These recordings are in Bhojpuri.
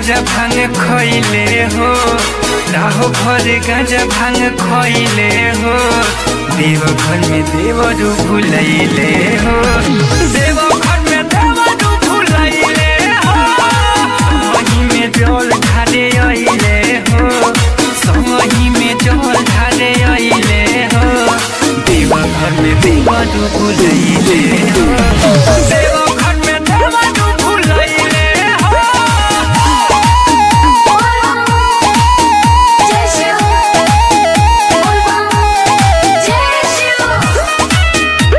गांजा भांग खइले हो राहो भर गांजा भांग खइले हो देव घर में देवरू भुलैले हो देव घर में देवरू भुलैले हो वही में जल ढारे अइले हो संगही में जल ढारे अइले हो देव घर में देवरू भुलैले हो देव घर में देवरू भुलैले हो जय शिव जय शिव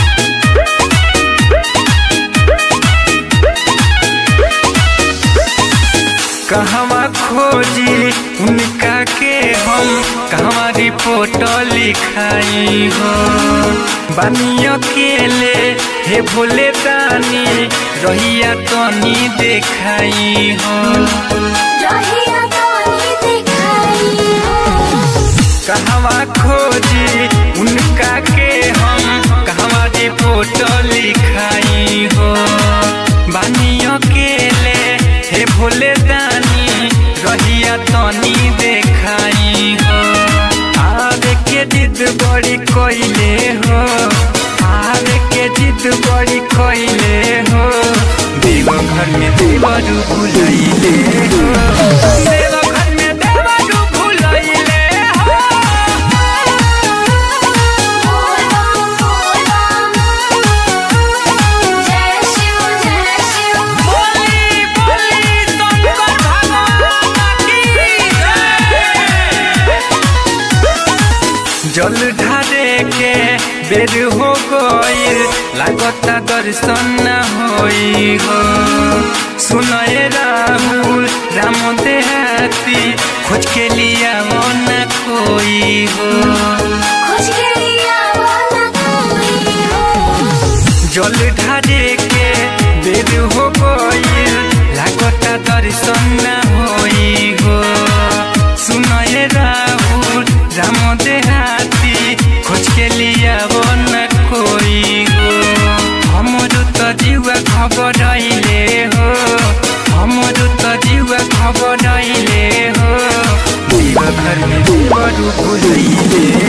कहवा खोजी उनका के हम कहवा रिपोर्ट लिखाई हो बानी अकेले हे भोले दानी रहिया तनी देखाई हो रहिया तानी दिखाई हो कहवा खोजी उनका के हम कहवा रिपोर्ट लिखाई हो बानी अकेले हे भोले दानी रहिया तनी देखाई हो आवे के जिद बड़ी कोइले हो आवे के जिद बड़ी कोइले हो देव घर में देवरू भुलैले हो देव घर में देवरू भुलैले हो बोल बम बोल बम जय शिव जय शिव बोली बोली शंकर भगवान की जय। जल ढारे के बेर हो गईल लागता दर्शन न होई हो सुनए राहुल राम देहाती खोज के लिया वो न कोई हो खोज के लिया वाला कोई हो जल ढारे के बेर हो गईल लागता दर्शन न होई हो सुनए राहुल राम देहाती खोज के लिया वो न कोई हो हमरो त जीवा खबर आइले हो हमरो त जीवा खबर आइले हो देव घर में देवरू भुलैले